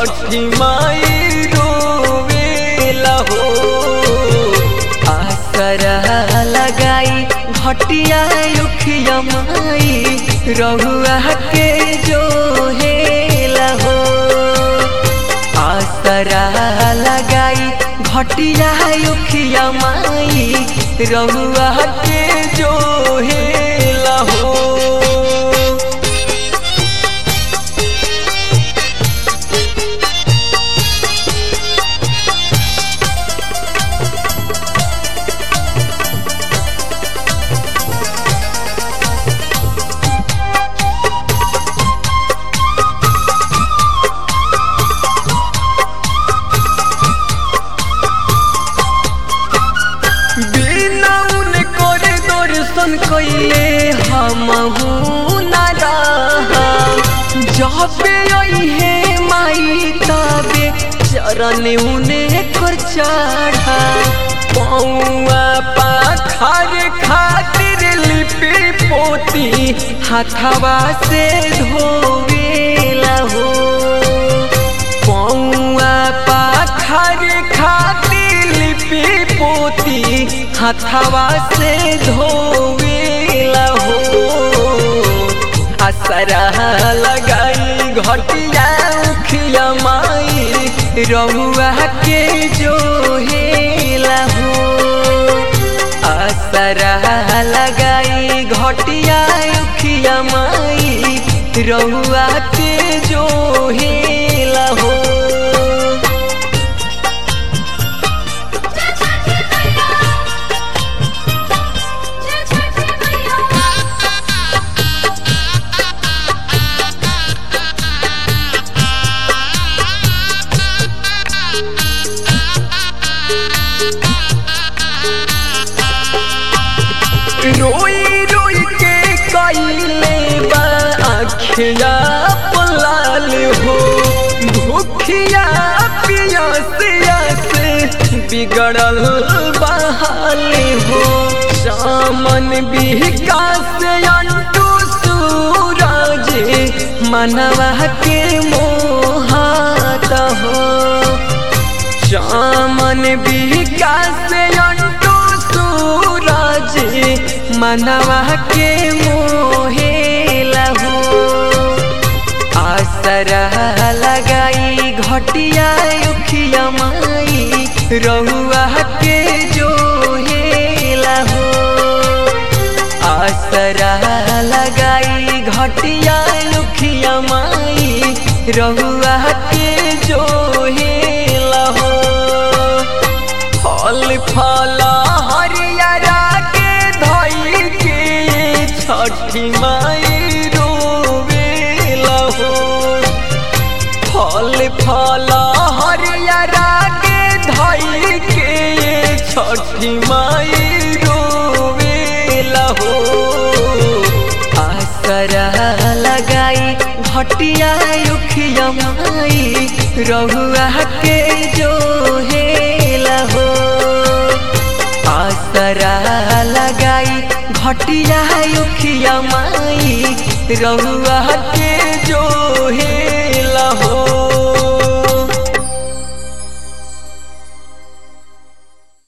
छठी माई रोवेला हो आसरा लगाई घटिया उखिया माई रहुआ के जो हेला हो आसरा लगाई घटिया उखिया माई रहुआ के जो हेला हो बिना उन करे दर्शन कैले हम ना जब हे माई तबे चरण उने कर चढ़ा पौआ पाखर खातिर लिपि पोती हाथवा से धोवेला हो पौआ पाखर खातिर लिपि पोती हथवा से धोवेला हो असरा लगाई घटिया उखिया माई रहुआ के जो हेला हो असरा लगाई घटिया उखिया माई रहुआ के जो हेला हो रोई रोई के कैले बा आखिया पलाल हो भूखिया पियसिया से बिगड़ल बहाल हो सामन विकास अंटू सूरज मनवा के मोहात हो चामन विकास अंटू सूरज मनवा के मोहेला हो आसरा लगाई घटिया उखिया माई रहुआ के जो हेला हो आसरा लगाई घटिया उखिया माई रहुआ के जो हेला हो फल फल हरियरा के धई के छठी माई रोवेला हो फल फल हरियरा के धई के छठी माई रोवेला हो आसरा लगाई घटिया उखिया माई रहुआ के जो हेला हो आसरा लगाई घटिया उखिया माई रहुआ के जो हे